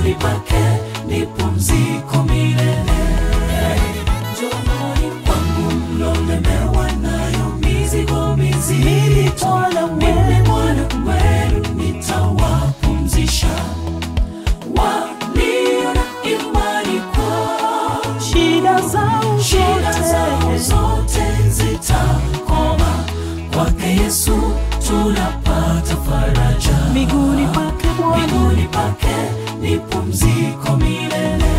miguuni pake ni pumziko milele. Njooni kwangu mlolemewa nayo mizigo mizito, mimi Bwana wenu nitawapumzisha. Walio na imani kwa shida zao shida zao zote zote zitakoma. Kwake Yesu tunapata faraja, miguuni pake Bwana miguuni pake ni pumziko milele.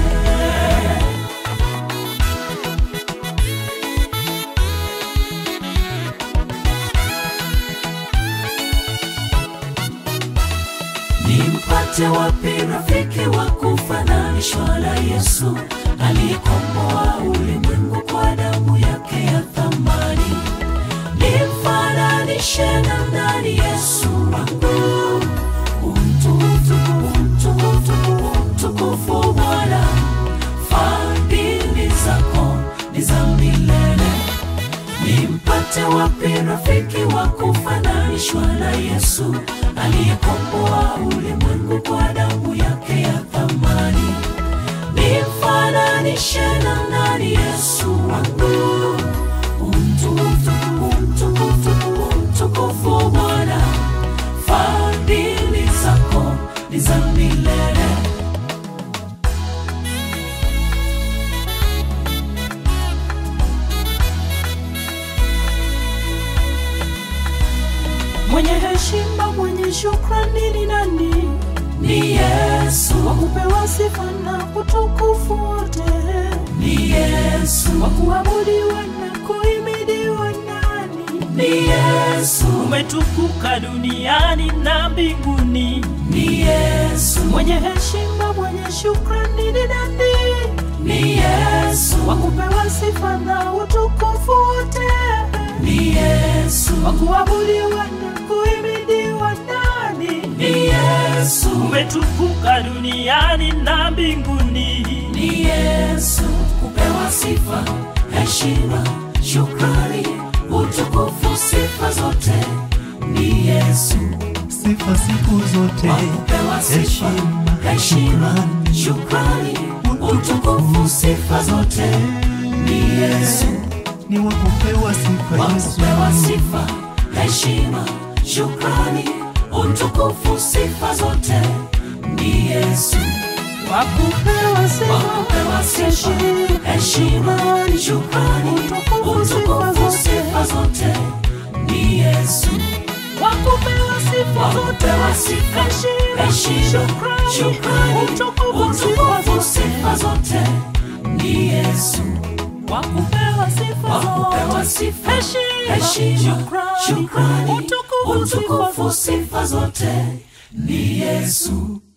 Nimpate wapi rafiki wa kufananishwa na Yesu aliyekomboa ulimwengu kwa damu yake ya thamani? Nimfananishe na nani Yesu wangu? Umtukufu, umtukufu, umtukufu Bwana, fadhili zako ni za milele. Nimpate wapi rafiki wa kufananishwa na Yesu aliyekomboa ulimwengu kwa damu yake ya thamani? Nimfananishe na nani Yesu wangu? Umtukufu, umtukufu, umtukufu Bwana, fadhili zako ni za milele. mwenye heshima mwenye shukrani ni nani Ni Yesu, wa kupewa sifa na utukufu wote ni Yesu, wa kuabudiwa na kuhimidiwa nani ni Yesu, umetukuka duniani na mbinguni ni Yesu, mwenye heshima mwenye shukrani ni nani ni Yesu, wa kupewa sifa na utukufu wote ni Yesu, wa kuabudiwa na kuhimidiwa nani ni Yesu, umetukuka duniani na mbinguni ni Yesu, kupewa sifa, heshima, shukrani, utukufu, sifa zote ni Yesu, sifa siku zote, wa kupewa sifa, heshima, heshima, shukrani, shukrani, utukufu, sifa zote ni Yesu. ni wa kupewa sifa wa Yesu, kupewa sifa, heshima, shukrani, utukufu, sifa zote ni Yesu. wa kupewa Wa sifa kupewa sifa, heshima, shukrani, utukufu, sifa zote ni Yesu. wa kupewa sifa Wa zote kupewa sifa, heshima, shukrani, utukufu, sifa zote ni Yesu. wa kupewa sifa Wa kupewa zote sifa, heshima heshima, shukrani shukrani, utukufu sifa utukufu, sifa zote ni Yesu.